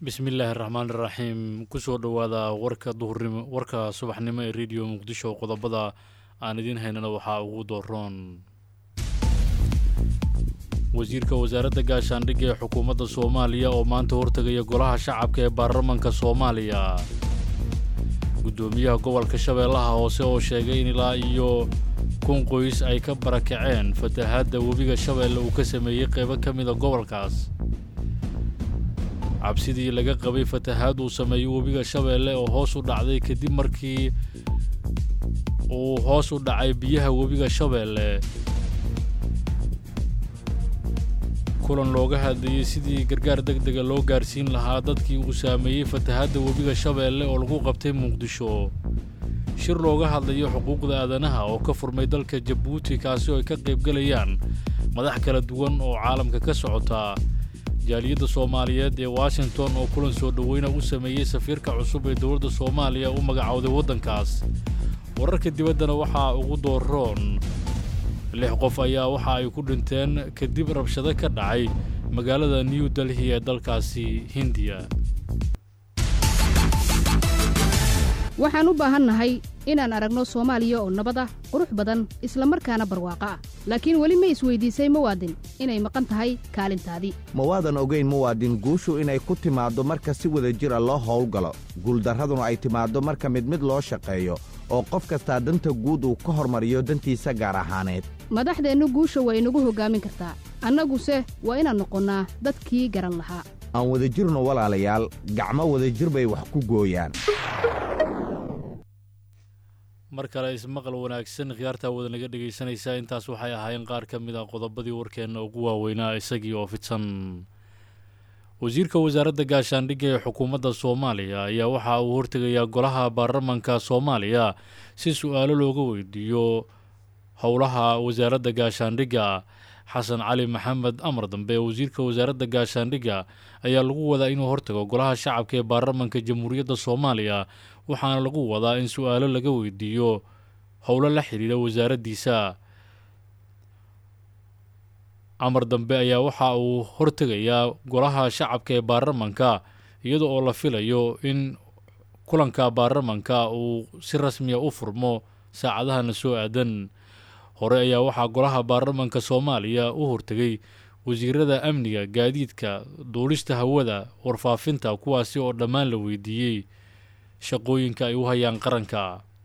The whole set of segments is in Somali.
bismillaahi raxmaan iraxiim kusoo dhowaada warka duhurnimo warka subaxnimo ee rediyo muqdisho qodobada aan idiin haynana waxaa ugu dooroon wasiirka wasaaradda gaashaandhigga ee xukuumadda soomaaliya oo maanta hortegaya golaha shacabka ee baarlamanka soomaaliya guddoomiyaha gobolka shabeellaha hoose oo sheegay in ilaa iyo kun qoys ay ka barakaceen fatahaadda webiga shabeelle uu ka sameeyey qaybo ka mida gobolkaas cabsidii laga qabay fatahaad uu sameeyey webiga shabeelle oo hoos u dhacday kadib markii uu hoos u dhacay biyaha webiga shabeelle kulan looga hadlayey sidii gargaar deg dega loo gaarsiin lahaa dadkii uu saameeyey fatahaadda webiga shabeelle oo lagu qabtay muqdisho shir looga hadlayo xuquuqda aadanaha oo ka furmay dalka jabuuti kaasi oo ay ka qaybgelayaan madax kala duwan oo caalamka ka socota jaaliyadda soomaaliyeed ee washington oo kulan soo dhoweyna u sameeyey safiirka cusub ee dowladda soomaaliya u magacowday waddankaas wararka dibaddana waxaa ugu dooroon lix qof ayaa waxa ay ku dhinteen kadib rabshado ka dhacay magaalada new delhi ee dalkaasi hindiya waxaan u baahannahay inaan aragno soomaaliya oo nabad ah qurux badan isla markaana barwaaqo ah laakiin weli ma isweydiisay muwaadin inay maqan tahay kaalintaadii ma waadan ogayn muwaadin guushu inay ku timaaddo marka si wada jira loo howlgalo guuldarraduna ay timaaddo marka mid mid loo shaqeeyo oo qof kastaa danta guud uu ka hormariyo dantiisa gaar ahaaneed madaxdeennu guusha waa inagu hoggaamin kartaa annaguse waa inaan noqonnaa dadkii garan lahaa aan wadajirno walaalayaal gacmo wadajir bay wax ku gooyaan mar kale ismaqal wanaagsan khiyaartaa wada naga dhegaysanaysaa intaas waxay ahaayeen qaar ka mid a qodobadii warkeenna ugu waaweynaa isagii oo fidsan wasiirka wasaaradda gaashaandhigga ee xukuumadda soomaaliya ayaa waxa uu hortegayaa golaha baarlamanka soomaaliya si su-aalo looga weydiiyo howlaha wasaaradda gaashaandhigga xasan cali maxamed amar dambe wasiirka wasaaradda gaashaandhigga ayaa lagu wadaa inuu hortago golaha shacabka ee baarlamanka jamhuuriyadda soomaaliya waxaana lagu wadaa in su-aalo laga weydiiyo howlo la xidhiidha wasaaraddiisa amar dambe ayaa waxa uu hortegayaa golaha shacabka ee baarlamanka iyada oo la filayo in kulanka baarlamanka uu si rasmiya u furmo saacadahana soo aadan hore ayaa waxaa golaha baarlamanka soomaaliya u hortegay wasiirada amniga gaadiidka duulista hawada warfaafinta kuwaasi oo dhammaan la weydiiyey shaqooyinka ay u hayaan qaranka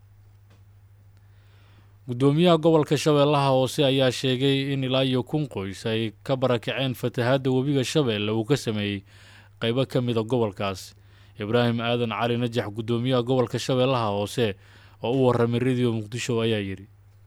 guddoomiyaha gobolka shabeellaha hoose ayaa sheegay in ilaa iyo kun qoys ay ka barakaceen fatahaadda webiga shabeelle uu ka sameeyey qaybo ka mida gobolkaas ibraahim aadan cali najax guddoomiyaha gobolka shabeellaha hoose oo u warramay rediyo muqdisho ayaa yidhi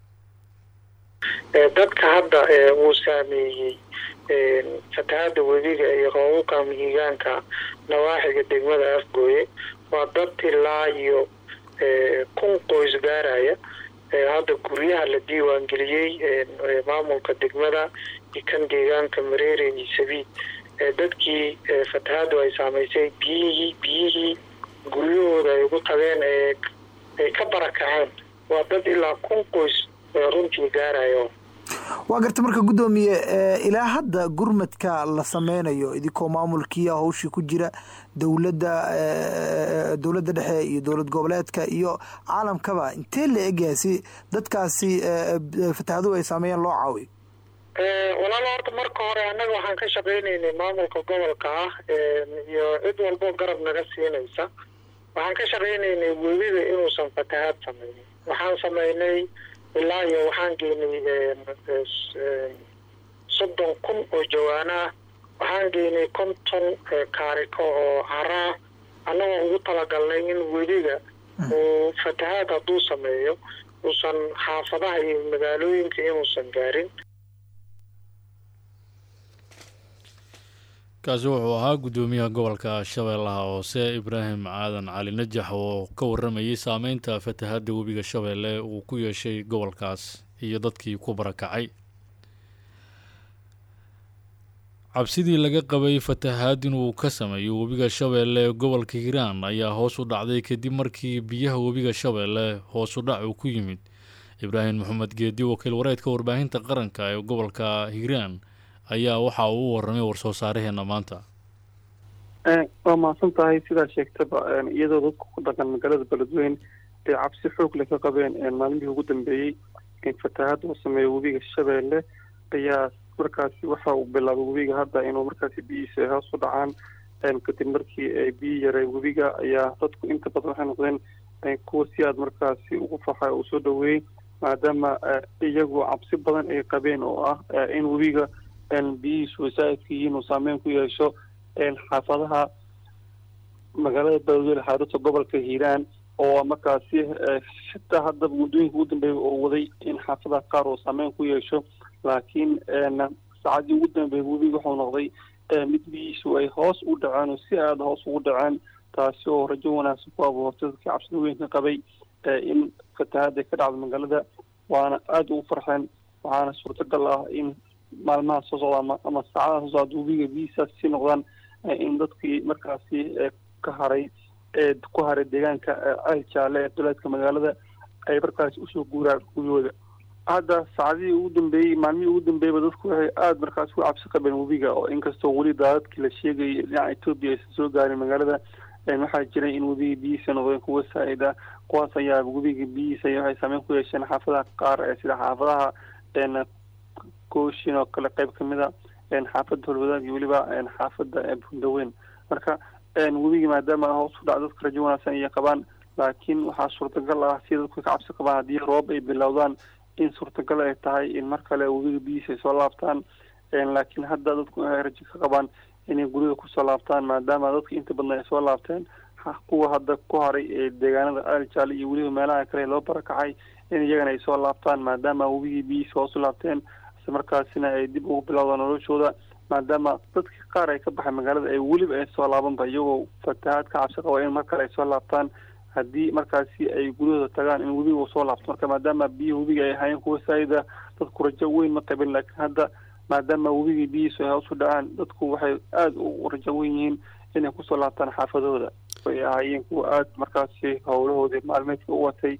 dadka hadda uu saameeyey fatahaadda webiga iyo roobabka mihigaanka nawaaxiga degmada afgooye waa dad ilaa iyo kun qoys gaaraya hadda guryaha la diiwaangeliyey maamulka degmada iyo kan deegaanka mareere iyo sabiid dadkii fatahaaddu ay saamaysay biyihii biyihii guryahooda ay ugu tageen ay ka barakaceen waa dad ilaa kun qoys runtii gaarayo waa garta marka guddoomiye ilaa hadda gurmadka la sameynayo idinkoo maamulkiia hawshii ku jira dowladda dowladda dhexe iyo dowlad goboleedka iyo caalamkaba intee la egyahay si dadkaasi fatahaduhu ay saameeyeen loo caawiyo walaalo horta marka hore annaga waxaan ka shaqaynaynay maamulka gobolka ah iyo cid walbo garab naga siinaysa waxaan ka shaqaynaynay webiga inuusan fatahaad sameynin waxaan sameynay ilaa iyo waxaan geynay soddon kun oo jawaana ah waxaan geynay konton kaariko oo haraa annagoo ugu talagalnay in weliga uu fatahaad hadduu sameeyo uusan xaafadaha iyo magaalooyinka inuusan gaarin kaasi wuxuu ahaa guddoomiyaha gobolka shabeellaha hoose ibraahim aadan cali najax oo ka warramayay saameynta fatahaadda webiga shabeelle uu ku yeeshay gobolkaas iyo dadkii ku barakacay cabsidii laga qabay fatahaad inuu ka sameeyo webiga shabeelle ee gobolka hiiraan ayaa hoos u dhacday kadib markii biyaha webiga shabeelle hoos u dhac uu ku yimid ibraahim maxamed geedi wakiil wareedka warbaahinta qaranka ee gobolka hiiraan ayaa waxa uu u warramay war-soo saaraheenna maanta waa mahadsan tahay sidaa sheegtaba iyadoo dadku ku dhaqan magaalada beledweyne ay cabsi xoog leh ka qabeen maalmihii ugu dambeeyey in fatahaad uu sameeyo webiga shabeelle ayaa markaasi waxa uu bilaabay webiga hadda inuu markaasi biyihiisa hoos u dhacaan kadib markii ay biyi yareen webiga ayaa dadku inta badan waxay noqdeen kuwa si aad markaasi ugu faxa uu soo dhaweeyey maadaama iyagu cabsi badan ay qabeen oo ah in webiga biyihiisu wasaaidka yihiin uu saameyn ku yeesho xaafadaha magaalada beledweyne xaaruta gobolka hiiraan oo markaasi xitaa haddaba muddooyinka ugu dambeeya oo waday in xaafadaha qaar uu saameyn ku yeesho laakiin saacadii ugu dambeeyay webiga wuxuu noqday mid biyihiisu ay hoos u dhaceen oo si aada hoos ugu dhaceen taasi oo rajo wanaagsan ku abuurtay dadkii cabsida weynka qabay in fatahaada ka dhacdo magaalada waana aada ugu farxeen waxaana suurtagal ah in maalmaha soo socda ama ama saacadaha soo socda webiga biyihiisaas sii noqdaan in dadkii markaasi ka haray ee ku haray deegaanka ceel jaalle ee duleedka magaalada ay markaasi usoo guuraan guriyooda hadda saacadihii ugu dambeeyey maalmihii ugu dambeeyeyba dadku waxay aada markaasi u cabsi qabeen webiga oo inkastoo weli daadadkii la sheegayay dhinaca etoobiya aysan soo gaarin magaalada waxaa jiray in webiga biyihiisa noqdeen kuwa saa-id ah kuwaas ayaa webiga biyihiisa waxay saameyn ku yeesheen xaafadaha qaar ee sida xaafadaha gooshin oo kale qeyb kamid a xaafadda holwadaag iyo weliba xaafadda bundaweyn marka webigii maadaama hoos u dhac dadka rajo wanaagsan ayay qabaan laakiin waxaa suurtagal ah si dadku ka cabsi qabaan haddii roob ay bilowdaan in suurtagal ay tahay in mar kale webiga biyihiisa ay soo laabtaan laakiin hadda dadku waxay rajo ka qabaan inay gurida kusoo laabtaan maadaama dadka inta badan ay soo laabteen kuwa hadda ku haray ee deegaanada aljaale iyo weliba meelaha kale loo barakacay in iyagana ay soo laabtaan maadaama webigii biyihiisa hoos u laabteen isla markaasina ay dib ugu bilowdaan noloshooda maadaama dadkii qaar ay ka baxay magaalada ay weliba ay soo laabanba iyagoo fatahaad ka cabsi qaba in mar kale ay soo laabtaan haddii markaasi ay guryahooda tagaan in webiga uu soo laabto marka maadaama biyihi webiga ay ahaayeen kuwa saayida dadku rajo weyn ma qabin laakiin hadda maadaama webigii biyihiisu ay hoos u dhacaan dadku waxay aada u rajo weyn yihiin inay kusoo laabtaan xaafadahooda ay ahaayeen kuwa aada markaasi howlahoodii maalmeedka u watay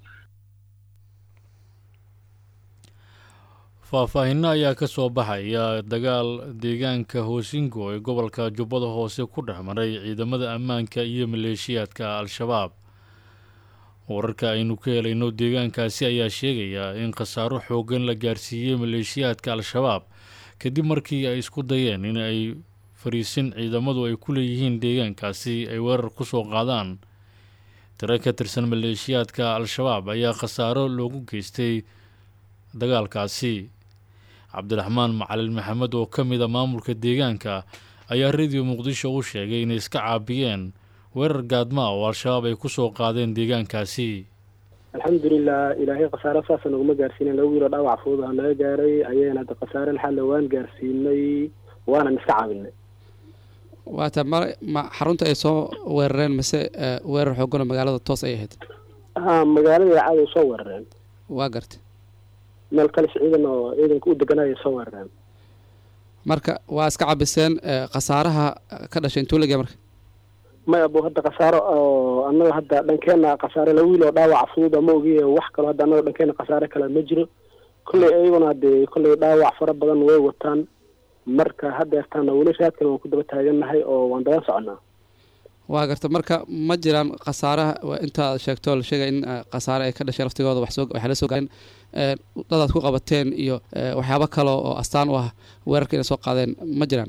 faahfaahinno ayaa ka soo baxaya dagaal deegaanka hoosingo ee gobolka jubbada hoose ku dhex maray ciidamada ammaanka iyo maleeshiyaadka al-shabaab wararka aynu ka helayno deegaankaasi ayaa sheegaya in khasaaro xooggan la gaarsiiyey maleeshiyaadka al-shabaab kadib markii ay isku dayeen in ay fariisin ciidamadu ay ku leeyihiin deegaankaasi ay weerar ku soo qaadaan tiro ka tirsan maleeshiyaadka al-shabaab ayaa khasaaro loogu geystay dagaalkaasi cabdiraxmaan macalin maxamed oo ka mid a maamulka deegaanka ayaa rediyo muqdisho u sheegay inay iska caabiyeen weerar gaadmaa oo al-shabaab ay ku soo qaadeen deegaankaasi alxamdulilah ilaahay khasaare saasa naguma gaarsiinen lagu yiro dhaawac fudud aa naga gaaray ayayna hadda khasaare laxalle waan gaarsiinay waanan iska caabinay waata ma ma xarunta ay soo weerareen mase weerar xoogano magaalada toos ay ahayd ha magaalada cadow soo weerareen waa garta meel kalis ciidan oo ciidanka u deganaya soo weerareen marka waa iska cabiseen khasaaraha ka dhashay intuu lageya marka maya bu hadda khasaaro oo annaga hadda dhankeena khasaare la wiil oo dhaawac fudud ama ogiye wax kaloo hadda annaga dhankeena khasaare kale ma jiro kolley iyaguna hadee kolley dhaawac fara badan way wataan marka haddeertaana weli raadkan waan ku daba taagannahay oo waan daban soconaa waa garta marka ma jiraan khasaaraha intaad sheegto la sheegay in khasaare ay ka dhashay laftigooda waxsoo waxay la soo gaareen dadaad ku qabateen iyo waxyaabo kale oo astaan u ah weerarka inay soo qaadeen ma jiraan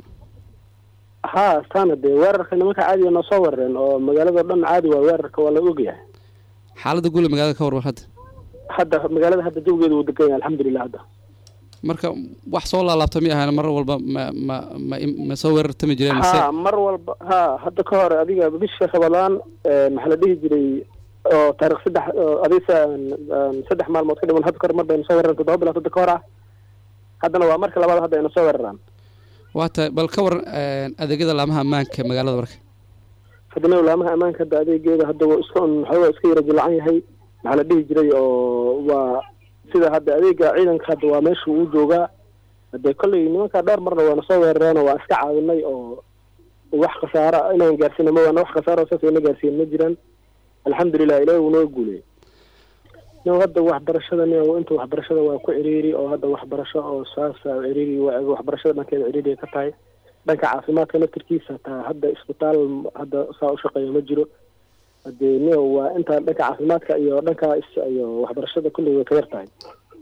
ha astaana dee weerarka nimanka caadiga noo soo weerareen oo magaalado dhan caadi waa weerarka waa la ogyahay xaaladda guule magaalada ka warwar hadda hadda magaalada hadda jawigeeda wuu degan yahay alxamdulilah hadda marka wax soo laalaabta mi ahayn mar walba ma ma ma ma soo weerartami jireen mase ha mar walba ha hadda ka hore adiga bisha rabadaan maxaa la dhihi jiray oo taarikh saddex adisa saddex maalmood ka dhiman hadda kahor mar bayna soo weerareen toddoba bilood hadda ka hor ah haddana waa marka labaad hadda ayna soo weeraraan waa tahay bal ka waran adeegyada laamaha ammaanka magaalada marka haddana laamaha ammaanka hadda adeegeeda hadda waa iska waxoogaa iska yara jilacan yahay maxaa la dhihi jiray oo waa sida hadda adeega ciidanka hadda waa meesha uu joogaa hadee kolley nimankaa dhowr marna waana soo weerareen oo waan iska caawinay oo wax khasaara inaan gaarsiina ma waana wax khasaaro saas ayna gaarsiin ma jiraan alxamdulilah ilahi wuu noo guuley no hadda waxbarashada n inta waxbarashada waa ku ciriiri oo hadda waxbarasho oo saasa ciriiri waxbarashada dhankeeda ciriiriya ka tahay dhanka caafimaadka naftirkiisa hataa hadda isbitaal hadda saa u shaqeeya ma jiro hadee nio waa inta dhanka caafimaadka iyo dhanka iyo waxbarashada kulli way ka yar tahay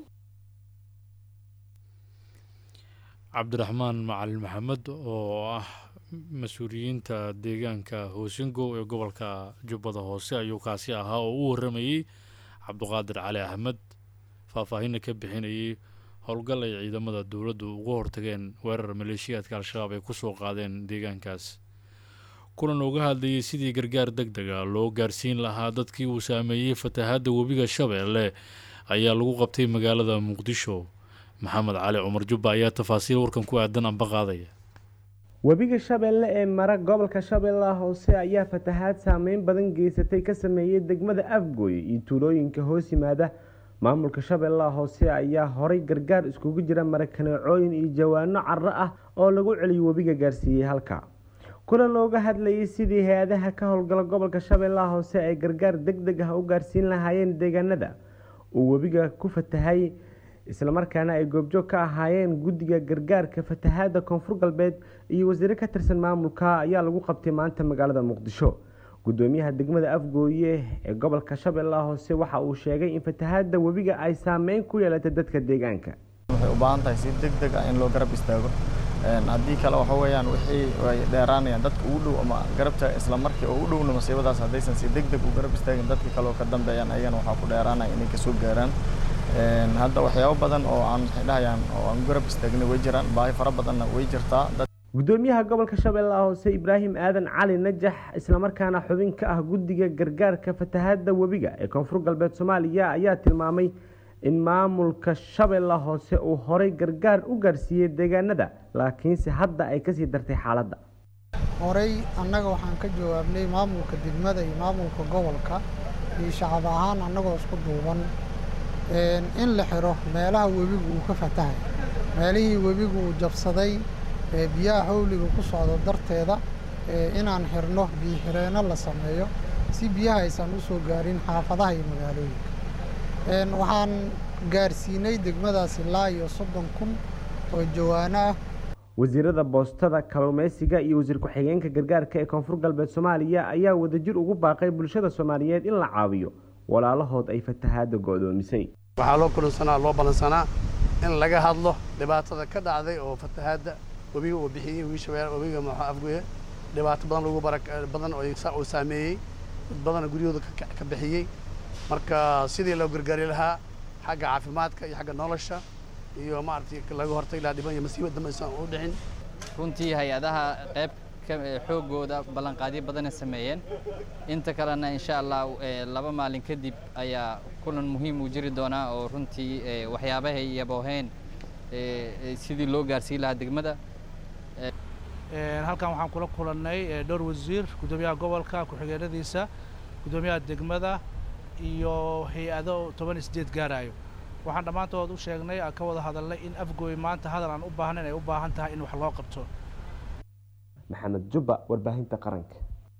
cabdiraxmaan macalin maxamed oo ah mas-uuliyiinta deegaanka hoosingow ee gobolka jubbada hoose ayuu kaasi ahaa oo u warramayey cabduqaadir cali axmed faahfaahinna ka bixinayay howlgal ay ciidamada dowladdu uga hortageen weerar maleeshiyaadka al-shabaab ay ku soo qaadeen deegaankaas kulan uga hadlayay sidii gargaar deg dega loo gaarsiin lahaa dadkii uu saameeyey fatahaadda webiga shabeelle ayaa lagu qabtay magaalada muqdisho maxamed cali cumar jubba ayaa tafaasiil warkan ku aadan amba qaadaya webiga shabeelle ee mara gobolka shabeellaha hoose ayaa fatahaad saameyn badan geysatay ka sameeyey degmada afgooy iyo tuulooyinka hoos yimaada maamulka shabeellaha hoose ayaa horay gargaar iskugu jira marakaneecooyin iyo jawaano caro ah oo lagu celiyo webiga gaarsiiyey halka kulan looga hadlayay sidii hay-adaha ka howlgala gobolka shabeellaha hoose ay gargaar deg deg ah u gaarsiin lahaayeen deegaanada uu webiga ku fatahay islamarkaana ay goobjoog ka ahaayeen guddiga gargaarka fatahaadda koonfur galbeed iyo wasiire ka tirsan maamulka ayaa lagu qabtay maanta magaalada muqdisho gudoomiyaha degmada afgooye ee gobolka shabeellaha hoose waxa uu sheegay in fatahaadda webiga ay saameyn ku yeelatay dadka deegaanka waxay u baahan tahay si deg deg ah in loo garab istaago haddii kale waxa weeyaan wixii ay dheeraanayaan dadka ugu dhow ama garabta isla markii oo u dhowna masiibadaas haddaysan si deg deg u garab istaagin dadka kale oo ka dambeeyaan ayagana waxaa ku dheeraanaya inay kasoo gaaraan hadda waxyaabo badan oo aan waxay dhahayaan oo aan garab istaagnay way jiraan baahi fara badanna way jirtaa gudoomiyaha gobolka shabeellaha hoose ibraahim aadan cali najax islamarkaana xubin ka ah guddiga gargaarka fatahaadda webiga ee koonfur galbeed soomaaliya ayaa tilmaamay in maamulka shabeellaha hoose uu horay gargaar u gaarsiiyey deegaanada laakiinse hadda ay kasii dartay xaaladda horey annaga waxaan ka jawaabnay maamulka degmada iyo maamulka gobolka iyo shacab ahaan annagoo isku duuban in la xiro meelaha webigu uu ka fatahay meelihii webigu uu jabsaday biyaha hawliga ku socdo darteeda inaan xirno biyo xireenno la sameeyo si biyaha aysan u soo gaarin xaafadaha iyo magaalooyinka waxaan gaarsiinay degmadaas ilaa iyo soddon kun oo jawaano ah wasiirada boostada kalluumeysiga iyo wasiir ku-xigeenka gargaarka ee koonfur galbeed soomaaliya ayaa wadajir ugu baaqay bulshada soomaaliyeed in la caawiyo walaalahood ay fatahaadda go'doomisay waxaa loo kulansanaa loo ballansanaa in laga hadlo dhibaatada ka dhacday oo fatahaadda webiga uu bixiyey wiishabeelle webiga maxaa afgoye dhibaato badan lagu bara badan oo saameeyey dad badan guryahooda ka bixiyey marka sidii loo gargaari lahaa xagga caafimaadka iyo xagga nolosha iyo maaragtay laga hortay ilaa dhiban iyo masiibad dambe aysan u dhicin runtii hay-adaha qayb xoogooda ballanqaadyo badana sameeyeen inta kalena insha allah laba maalin kadib ayaa kulan muhiim uu jiri doonaa oo runtii waxyaabahay yabooheen sidii loo gaarsiin lahaa degmada halkan waxaan kula kulannay dhowr wasiir guddoomiyaha gobolka ku-xigeenadiisa guddoomiyaha degmada iyo hay-ado toban isdeed gaarayo waxaan dhammaantood u sheegnay aan ka wada hadalnay in afgooy maanta hadal aan u baahnayn ay u baahan tahay in wax loo qabto maxamed jubba warbaahinta qaranka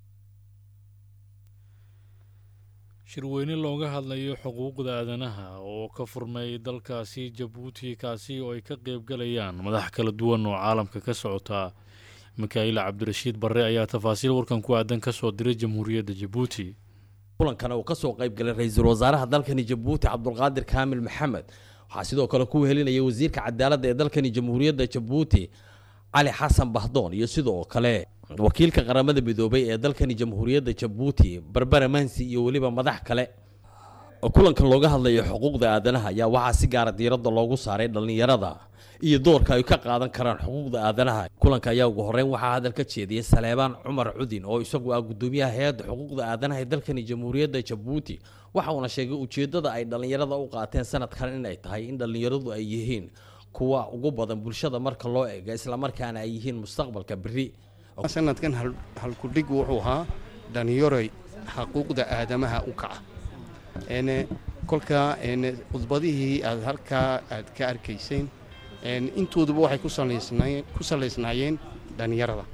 shirweyne looga hadlayo xuquuqda aadanaha oo ka furmay dalkaasi jabuuti kaasi oo ay ka qeybgalayaan madax kala duwan oo caalamka ka socota mikaa'il cabdirashiid barre ayaa tafaasiil warkan ku aadan ka soo diray jamhuuriyadda jabuuti kulankana uu ka soo qayb galay ra-iisul wasaaraha dalkani jabuuti cabdulqaadir kaamil maxamed waxaa sidoo kale ku helinaya wasiirka cadaaladda ee dalkani jamhuuriyadda jabuuti cali xasan bahdoon iyo sidoo kale wakiilka qaramada midoobay ee dalkani jamhuuriyadda jabuuti barbara mansi iyo weliba madax kale kulankan looga hadlayo xuquuqda aadanaha ayaa waxaa si gaara diiradda loogu saaray dhallinyarada iyo doorka ay ka qaadan karaan xuquuqda aadanaha kulanka ayaa ugu horreyn waxaa hadal ka jeediyey saleebaan cumar cudin oo isagu ah gudoomiyaha hay-adda xuquuqda aadanaha ee dalkani jamhuuriyadda jabuuti waxa uuna sheegay ujeeddada ay dhallinyarada u qaateen sanadkan inay tahay in dhallinyaradu ay yihiin kuwa ugu badan bulshada marka loo eego islamarkaana ay yihiin mustaqbalka beri sanadkan halkudhig wuxuu ahaa dhallinyaroy xuquuqda aadamaha u kaca kolka khudbadihii aad halkaa aad ka arkayseen intooduba waxay ku salaysnaayeen dhallinyarada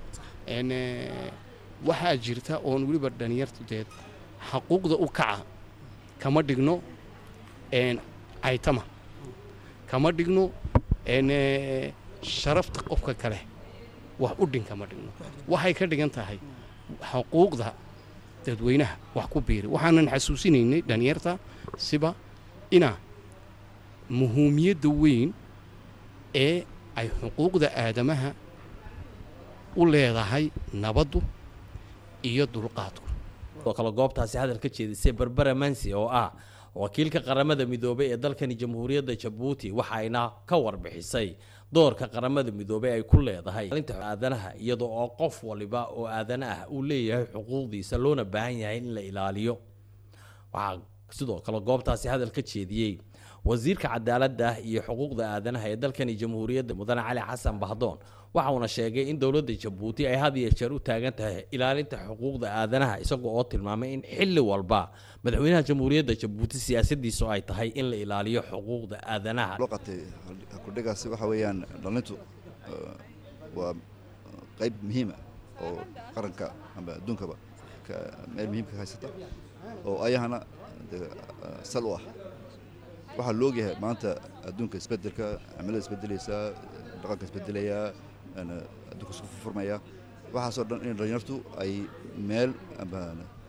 waxaa jirta oon weliba dhallinyartudeed xaquuqda u kaca kama dhigno caytama kama dhigno sharafta qofka kale wax u dhinkama dhigno waxay ka dhigan tahay xuquuqda dadweynaha wax ku biiri waxaanan xasuusinaynay dhalinyarta siba ina muhuumiyadda weyn ee ay xuquuqda aadamaha u leedahay nabaddu iyo dulqaadku oo kale goobtaasi hadal ka jeedisay barbara mansi oo ah wakiilka qaramada midoobay ee dalkani jamhuuriyadda jabuuti waxayna ka warbixisay doorka qaramada midoobey ay ku leedahay maalinta aadanaha iyada oo qof waliba oo aadana ah uu leeyahay xuquuqdiisa loona baahan yahay in la ilaaliyo waxaa sidoo kale goobtaasi hadal ka jeediyey wasiirka cadaaladda iyo xuquuqda aadanaha ee dalkani jamhuuriyadda mudane cali xasan bahdoon waxa uuna sheegay in dowladda jabuuti ay had iyo jeer u taagan tahay ilaalinta xuquuqda aadanaha isagoo oo tilmaamay in xilli walba madaxweynaha jamhuuriyadda jabuuti siyaasadiisu ay tahay in la ilaaliyo xuquuqda aadanaha kudhigaasi waxa weeyaan dhalintu waa qayb muhiima oo qaranka amba adduunkaba meel muhiimka haysata oo ayahana sal u ah waxaa la ogyahay maanta adduunka isbedelka cimilada isbedelaysaa dhaqanka isbedelayaa adduunka isku furmaya waxaasoo dhan in dhalinyartu ay meel amba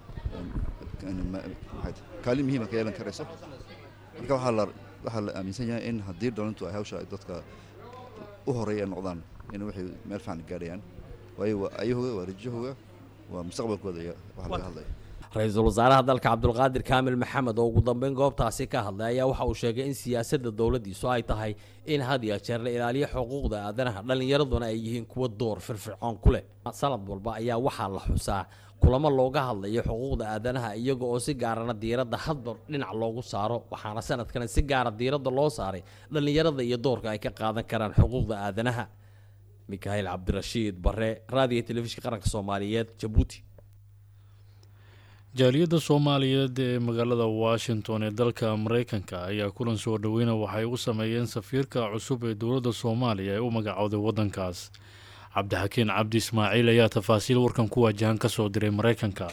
kaalin muhiima ka yeelan karayso marka waxaa la waxaa la aaminsan yahay in haddii dhalintu ay hawsha ay dadka u horeeya noqdaan in waxay meel fiican gaadhayaan waayo waa ayahooga waa rajahooga waa mustaqbalkooda iyo waxa laga hadlaya ra-iisul wasaaraha dalka cabdulqaadir kaamil maxamed oo ugu dambeyn goobtaasi ka hadlay ayaa waxa uu sheegay in siyaasadda dowladdiisu ay tahay in had iyo jeer la ilaaliyo xuquuqda aadanaha dhallinyaraduna ay yihiin kuwa door firfircoon ku leh sanad walba ayaa waxaa la xusaa kulamo looga hadlayo xuquuqda aadanaha iyaga oo si gaarana diiradda hadba dhinac loogu saaro waxaana sanadkan si gaara diiradda loo saaray dhallinyarada iyo doorka ay ka qaadan karaan xuquuqda aadanaha mikaail cabdirashiid bare raadiyo telefishinka qaranka soomaaliyeed jabuuti jaaliyadda soomaaliyeed ee magaalada washington ee dalka mareykanka ayaa kulan soo dhoweyna waxay u sameeyeen safiirka cusub ee dowladda soomaaliya ee u magacowday waddankaas cabdixakiin cabdi ismaaciil ayaa tafaasiil warkan ku waajahan ka soo diray mareykanka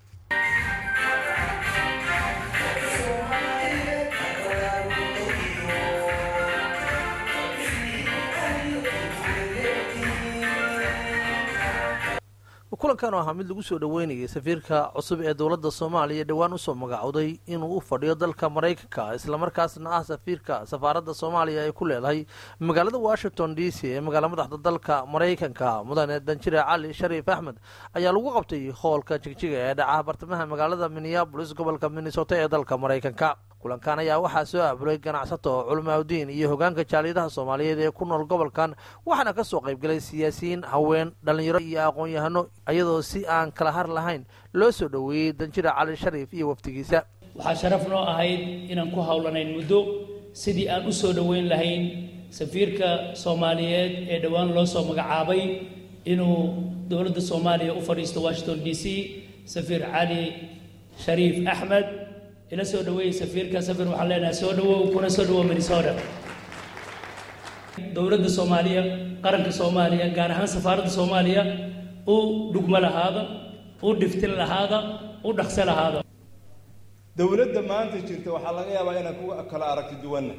kulankan oo ahaa mid lagu soo dhoweynayay safiirka cusub ee dowladda soomaaliya dhowaan usoo magacowday inuu u fadhiyo dalka maraykanka islamarkaasna ah safiirka safaaradda soomaaliya ay ku leedahay magaalada washington d c ee magaala madaxda dalka maraykanka mudane danjire cali shariif axmed ayaa lagu qabtay hoolka jigjiga ee dhaca bartamaha magaalada minneabolis gobolka minnesota ee dalka maraykanka kulankan ayaa waxaa soo aabulay ganacsato culmaaudiin iyo hogaanka jaaliyadaha soomaaliyeed ee ku nool gobolkan waxaana ka soo qaybgalay siyaasiyiin haween dhallinyaro iyo aqoon-yahano iyadoo si aan kala har lahayn loo soo dhoweeyey danjira cali shariif iyo wafdigiisa waxaa sharaf noo ahayd inaan ku howlanayn muddo sidii aan u soo dhoweyn lahayn safiirka soomaaliyeed ee dhowaan loo soo magacaabay inuu dowladda soomaaliya u fadhiisto washington d c safiir cali shariif axmed ila soo dhaweeyey safiirka safir waxaan leenahay soo dhawow kuna soo dhawow minnesota dowladda soomaaliya qaranka soomaaliya gaar ahaan safaaradda soomaaliya u dhugmo lahaada u dhiftin lahaada u dhaqso lahaada dowladda maanta jirta waxaa laga yaabaa inaan ku kala aragti duwanna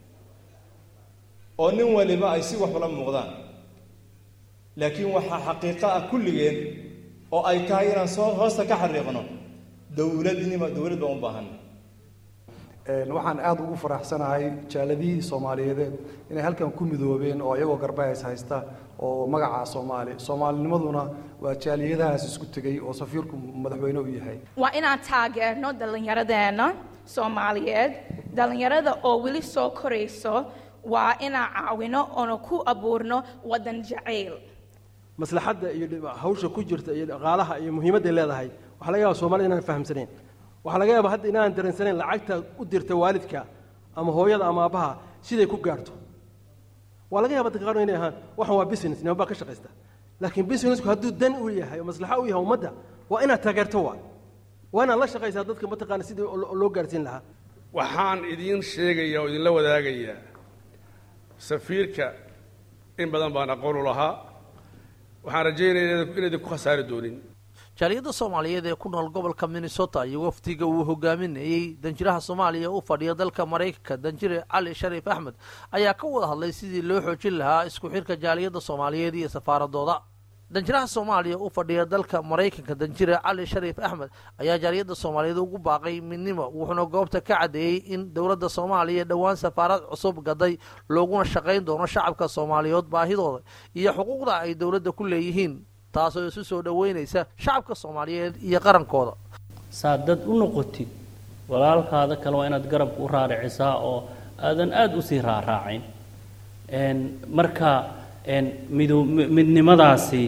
oo nin waliba ay si wax ula muuqdaan laakiin waxaa xaqiiqo ah kulligeen oo ay tahay inaan soo hoosta ka xariiqno dowladnima dowlad baan u baahanna waxaan aada ugu faraxsanahay jaaladihii soomaaliyeedeed inay halkan ku midoobeen oo iyagoo garbahays haysta oo magaca soomaali soomaalinimaduna waa jaaliyadahaas isku tegey oo safiirku madaxweyne u yahay waa inaan taageerno dhallinyaradeenna soomaaliyeed dhallinyarada oo weli soo korayso waa inaan caawino oona ku abuurno waddan jacayl maslaxadda iyo hawsha ku jirta iyo dhaqaalaha iyo muhiimadday leedahay waxaa laga yaaba soomaalida inaan fahamsanayn waxaa laga yaaba hadda inaan dareensanayn lacagta u dirta waalidka ama hooyada ama aabbaha siday ku gaarto waa laga yaaba dadka qaar inay ahaan waxan waa business nima baa ka shaqaysta laakiin businessku hadduu dan u yahay oo maslaxo u yahay ummadda waa inaad taageerto waa waa inaad la shaqaysaa dadka mataqaana sidii loo gaarsiin lahaa waxaan idiin sheegayaa oo idinla wadaagayaa safiirka in badan baan aqoon u lahaa waxaan rajaynaya inaydan ku khasaari doonin jaaliyadda soomaaliyeed ee ku nool gobolka minnesota iyo wafdiga uu hogaaminayey danjiraha soomaaliya u fadhiya dalka maraykanka danjire cali shariif axmed ayaa ka wada hadlay sidii loo xoojin lahaa isku xirka jaaliyadda soomaaliyeed iyo safaaradooda danjiraha soomaaliya u fadhiya dalka maraykanka danjire cali shariif axmed ayaa jaaliyadda soomaaliyeed ugu baaqay midnimo wuxuuna goobta ka caddeeyey in dowladda soomaaliya dhowaan safaarad cusub gaday looguna shaqayn doono shacabka soomaaliyeed baahidooda iyo xuquuqda ay dowladda ku leeyihiin taasoo isu soo dhoweynaysa shacabka soomaaliyeed iyo qarankooda saad dad u noqotid walaalkaada kale waa inaad garabka u raaricisaa oo aadan aada usii raaraacayn marka mido midnimadaasi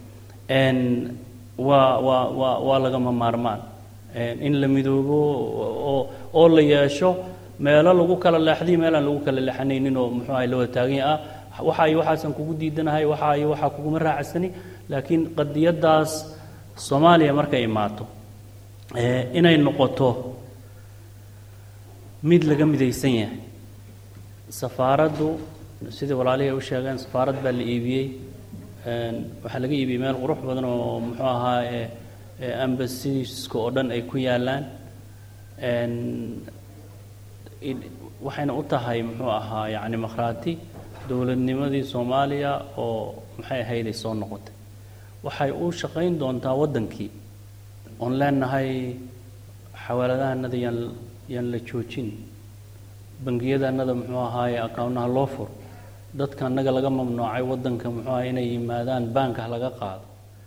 waa waa waa waa lagama maarmaan in la midoobo oo oo la yeesho meelo lagu kala leexday meelaan lagu kala leexanaynin oo muxuu ahay la wada taagan ah waxa iyo waxaasan kugu diidanahay waxa iyo waxaa kuguma raacsani laakiin qadiyaddaas soomaaliya markay imaato inay noqoto mid laga midaysan yahay safaaraddu sidai walaalihii u sheegeen safaarad baa la iibiyey waxaa laga iibiyey meel qurux badan oo muxuu ahaa ambasiska oo dhan ay ku yaalaan waxayna u tahay muxuu ahaa yacni makhraati dowladnimadii soomaaliya oo maxay ahayday soo noqotay waxay u shaqayn doontaa waddankii oon leenahay xawaaladahanada yaan yaan la joojin bangiyadaanada muxuu ahaaye akawnaha loo furo dadka annaga laga mamnuucay waddanka muxuu aha inay yimaadaan baanka laga qaado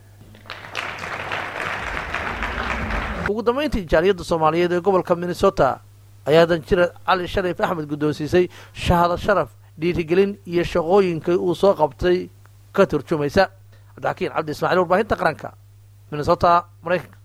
ugu dambayntii jaaliyadda soomaaliyeed ee gobolka minnesota ayaa danjire cali shariif axmed guddoonsiisay shahado sharaf dhiirigelin iyo shaqooyinka uu soo qabtay ka turjumaysa cabdixakiin cabdi ismaaciil warbaahinta qaranka minnesota maraykanka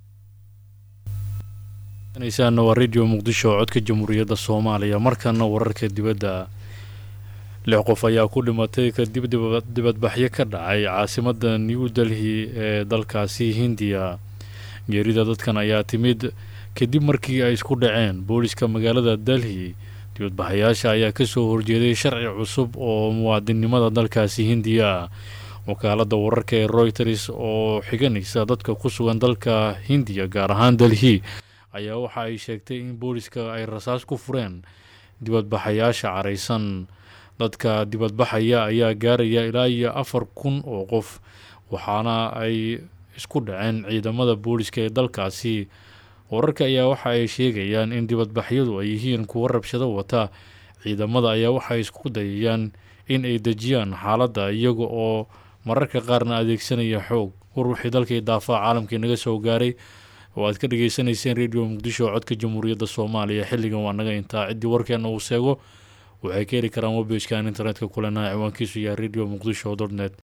naysaan waa radio muqdisho codka jamhuuriyadda soomaaliya markana wararka dibadda lix qof ayaa ku dhimatay kadib dibadbaxyo ka dhacay caasimadda new delhi ee dalkaasi hindiya geerida dadkan ayaa timid kadib markii ay isku dhaceen booliska magaalada delhi dibadbaxayaasha ayaa kasoo horjeeday sharci cusub oo muwaadinnimada dalkaasi hindiya wakaaladda wararka ee royters oo xiganaysa dadka ku sugan dalka hindiya gaar ahaan delhi ayaa waxa ay sheegtay in booliska ay rasaas ku fureen dibadbaxayaasha caraysan dadka dibadbaxaya ayaa gaaraya ilaa iyo afar kun oo qof waxaana ay isku dhaceen ciidamada booliska ee dalkaasi wararka ayaa waxa ay sheegayaan in dibadbaxyadu ay yihiin kuwo rabshado wata ciidamada ayaa waxay isku dayayaan in ay dejiyaan xaaladda iyaga oo mararka qaarna adeegsanaya xoog war wixii dalkii daafaha caalamkii naga soo gaaray oo aad ka dhagaysanayseen radio muqdisho codka jamhuuriyadda soomaaliya xilligan waa naga intaa ciddii warkeena uu seego waxay ka heli karaan webejkan internetka kulenaha ciwaankiisu yahay radio muqdisho dot net